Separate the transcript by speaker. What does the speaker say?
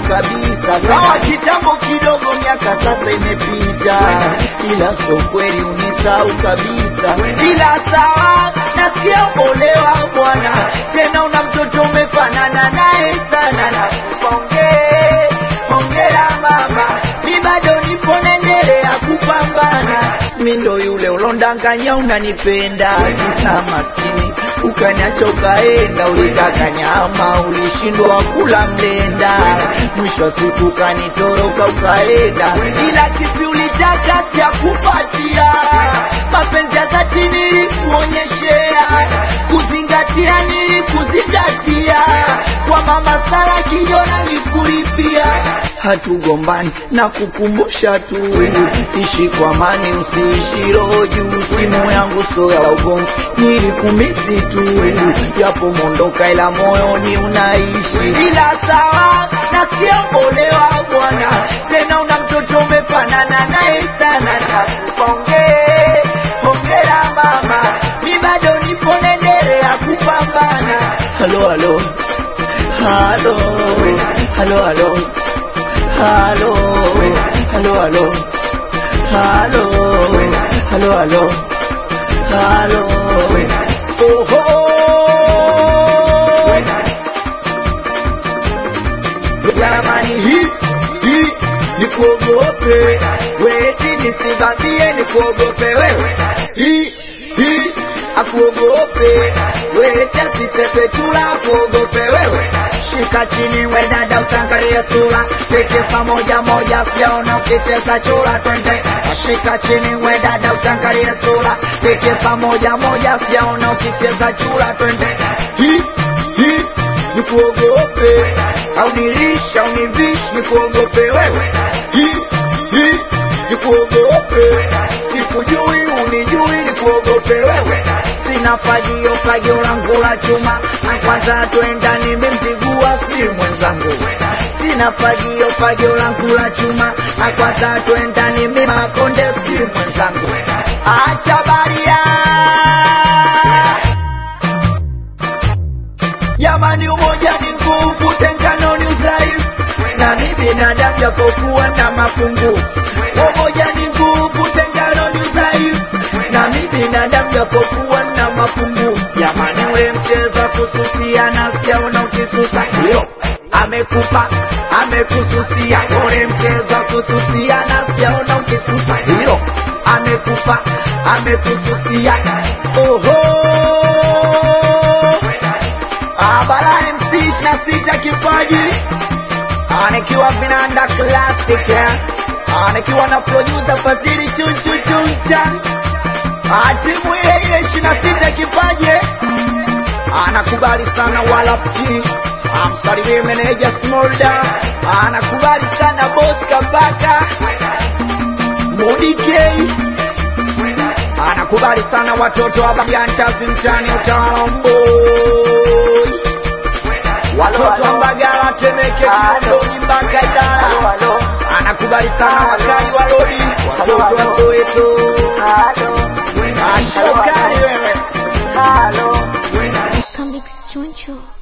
Speaker 1: kabisa. Sawa kitambo kidogo, miaka sasa imepita, ila so kweli unisau kabisa. Ila sawa, nasikia umeolewa bwana, tena una mtoto umefanana naye sana, na kupongee hongera mama, mi bado nipo naendelea kupambana. Mi ndo yule ulondanganya unanipenda, kisa maskini ukaniacha ukaenda, ulitaka nyama ulishindwa kula mlenda, mwisho wa siku ukanitoroka ukaenda, ila kipi ulitaka sijakupatia, mapenzi ya dhati nilikuonyeshea, kuzingatia nilikuzingatia, kwa mama Sara kijona nikulipia hatugombani na kukumbusha tu, ishi kwa amani, usiishi roho juu. Simu yangu so ya ugomvi, nilikumisi tu, japo mondoka, ila moyoni unaishi. Ila sawa, nasikia umeolewa bwana, tena una mtoto umefanana naye sana, nakupongee hongera mama, mi bado nipo naendelea kupambana. Halo, halo, halo, halo, halo. Halo, halo, halo, halo, halo, halo, halo. Oho. Jamani, hii hii ni kuogope weti, nisivamie ni kuogope wewe. Hii hii akuogope weti, asitepe chula kuogope wewe. Shika chini we dada, utangalie sura, tikisa moja moja, sijaona ukicheza chura, twende. Shika chini we dada, utangalie sura, tikisa moja moja, sijaona ukicheza chura, twende. Hii hii ni kuogope au nilisha univishi ni kuogope wewe. Hii hii ni kuogope, sikujui unijui ni kuogope wewe. Sina fagio fagio langu la chuma, na kwanza twenda nimemzigua si mwenzangu. Sina fagio fagio langu la chuma, na kwanza twenda nimemakonde si mwenzangu. Acha baria Jamani, umoja ni nguvu, tengano ni udhaifu, na mi binadamu japokuwa na mapungufu. Umoja ni nguvu, tengano ni udhaifu, na mi binadamu japokuwa na mapungufu. Jamani, ule mchezo wa kususia na sijaona ukisusa, hiyo amekupa amekususia. Ule mchezo wa kususia na sijaona ukisusa, hiyo amekupa amekususia. Oho Abara MC na sita kipaji anikiwa vinanda classic eh. anikiwa na producer Fadhili chunchu chuncha atimu ile ile ishirini na sita kipaji anakubali sana wala pti amsalimie meneja Smolda anakubali sana boss Kabaka Mudi K anakubali sana watoto wa Bagantazi mtani utawala mboi watoto wa Mbagala Temeke Kinondoni mpaka Ilala anakubali sana wakali wa lodi watoto wa Soweto ashokali wewe
Speaker 2: Convicts Choncho.